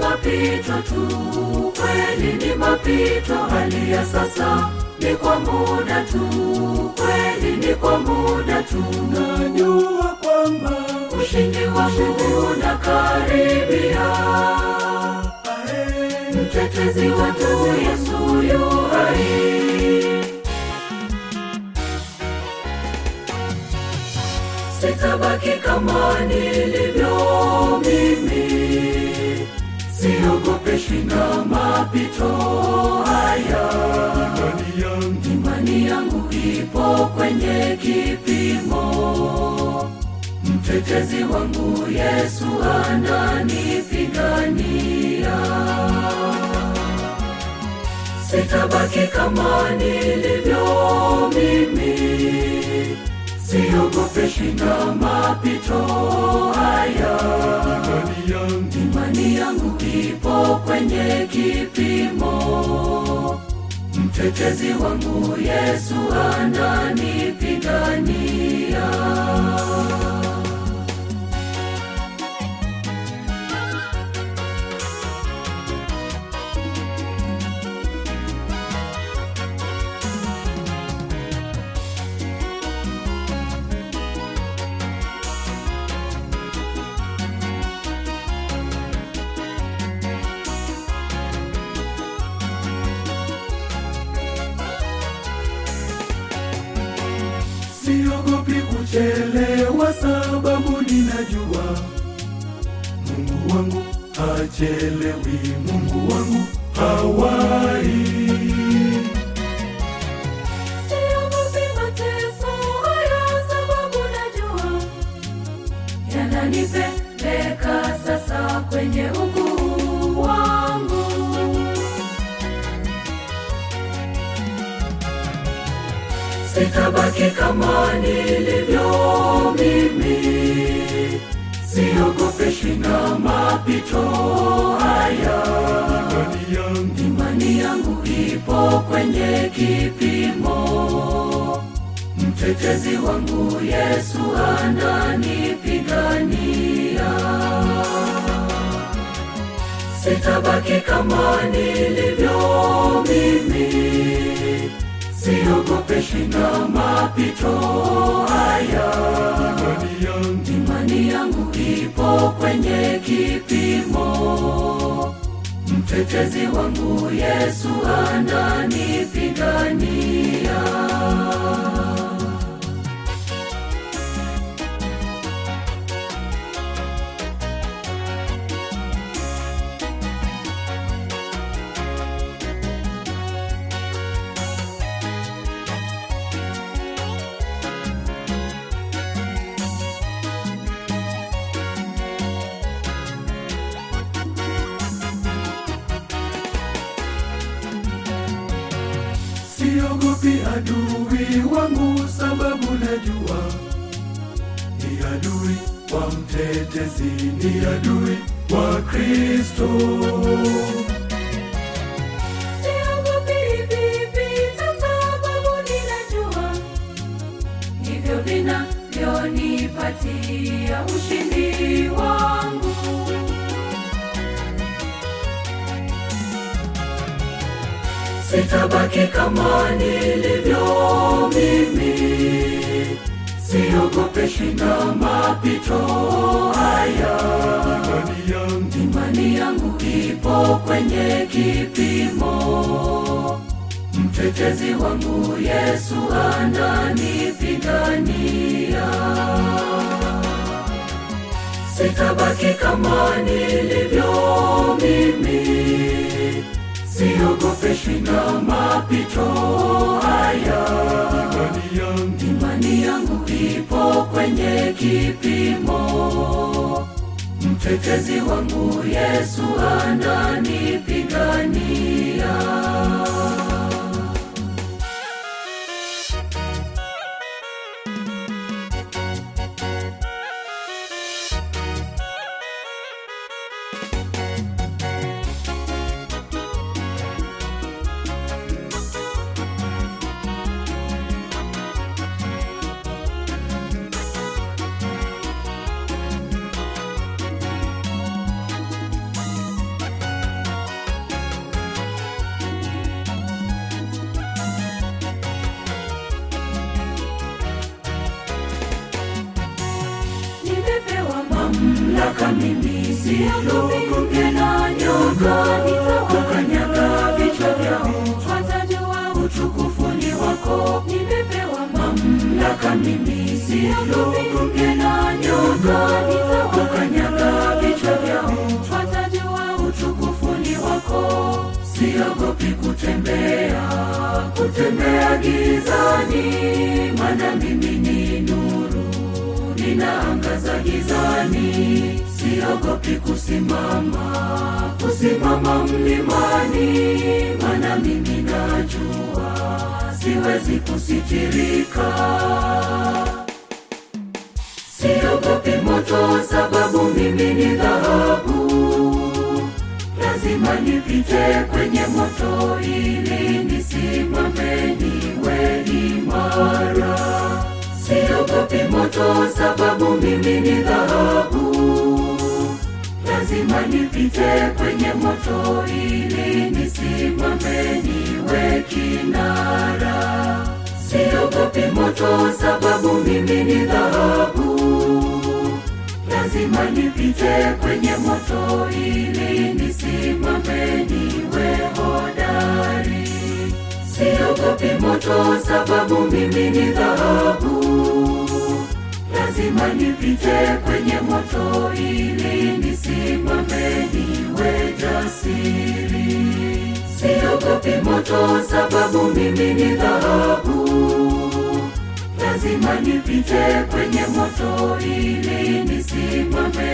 mapito tu, kweli ni mapito. Hali ya sasa ni kwa muda tu, kweli ni kwa muda tu. najua kwamba Ushindi wangu unakaribia, ae, mtetezi wangu Yesu yu hai. Sitabaki kama nilivyo mimi, siogopeshwi na mapito haya. imani yangu Imani yangu ipo kwenye kipimo, mtetezi wangu Yesu ananipigania. Sitabaki kama nilivyo mimi, siogopeshwi na mapito haya. imani yangu Imani yangu ipo kwenye kipimo, mtetezi wangu Yesu ananipigania. siogopi kuchelewa, sababu ninajua Mungu wangu hachelewi, Mungu wangu hawai. Siogopi mateso haya, sababu najua yananipeleka sasa kwenye ukuu wangu. Sitabaki kama nilivyo mimi, siogopeshwi na mapito haya. Imani yangu Imani yangu ipo kwenye kipimo, mtetezi wangu Yesu ananipigania. Sitabaki kama nilivyo mimi, siogopeshwi na mapito haya. imani yangu Imani yangu ipo kwenye kipimo, mtetezi wangu Yesu ananipigania. siogopi adui wangu, sababu najua ni adui wa mtetezi, ni adui wa Kristo. Siogopi hivi vita, sababu ninajua ndivyo vinavyonipatia ushindi wangu. Sitabaki kama nilivyo mimi, siogopeshwi na mapito haya. Imani yangu Imani yangu ipo kwenye kipimo, mtetezi wangu Yesu ananipigania. Sitabaki kama nilivyo mimi, siogopeshwi na mapito haya. imani yangu Imani yangu ipo kwenye kipimo, mtetezi wangu Yesu ananipigania. mamlaka mimi siogopi na nyoka nitawakanyaga vichwa vyao watajua utukufu ni wako nimepewa mamlaka mimi siogopi na nyoka nitawakanyaga vichwa vyao watajua utukufu ni wako siogopi kutembea kutembea gizani maana mimi ni nuru ninaangaza gizani siogopi kusimama kusimama mlimani maana mimi najua siwezi kusitirika siogopi moto sababu mimi ni dhahabu lazima nipite kwenye moto ili nisimame niwe imara siogopi moto sababu mimi ni dhahabu lazima nipite kwenye moto ili nisimame niwe kinara siogopi moto sababu mimi ni dhahabu lazima nipite kwenye moto ili nisimame niwe hodari siogopi moto sababu mimi ni dhahabu lazima nipite kwenye moto ili nisimame niwe jasiri siogopi moto sababu mimi ni dhahabu lazima nipite kwenye moto ili nisimame